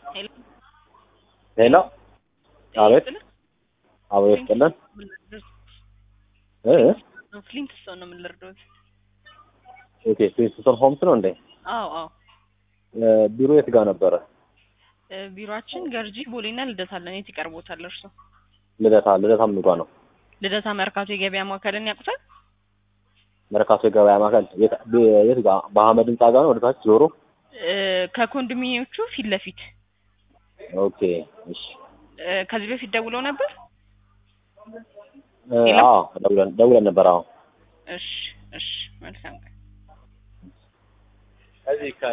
ሄሎ ሄሎ አቤት ይስጥልን። አቤት ይስጥልን ምን ልርዳዎት? እ ፍሊንት ሰው ነው ምን ልርዳዎት? ኦኬ ፕሪንስቶን ሆምስ ነው እንዴ አዎ አዎ እ ቢሮ የት ጋር ነበረ እ ቢሮአችን ገርጂ ቦሌና ልደታ አለን። የት ይቀርቦታል እርሶ? ልደታ ልደታ ምን ጋር ነው ልደታ መርካቶ የገበያ ማዕከልን ያውቁታል? መርካቶ የገበያ ማዕከል የት ብ- የት ጋር በአህመድ ህንጻ ጋር ነው ወደ ታች ዞሮ እ ከኮንዶሚኒየሞቹ ፊት ለፊት ኦኬ እሺ እ ከዚህ በፊት ደውለው ነበር? እ ሄሎ? አዎ ደውለን ደውለን ነበር አዎ እሺ እሺ መልካም ቀን። ከዚህ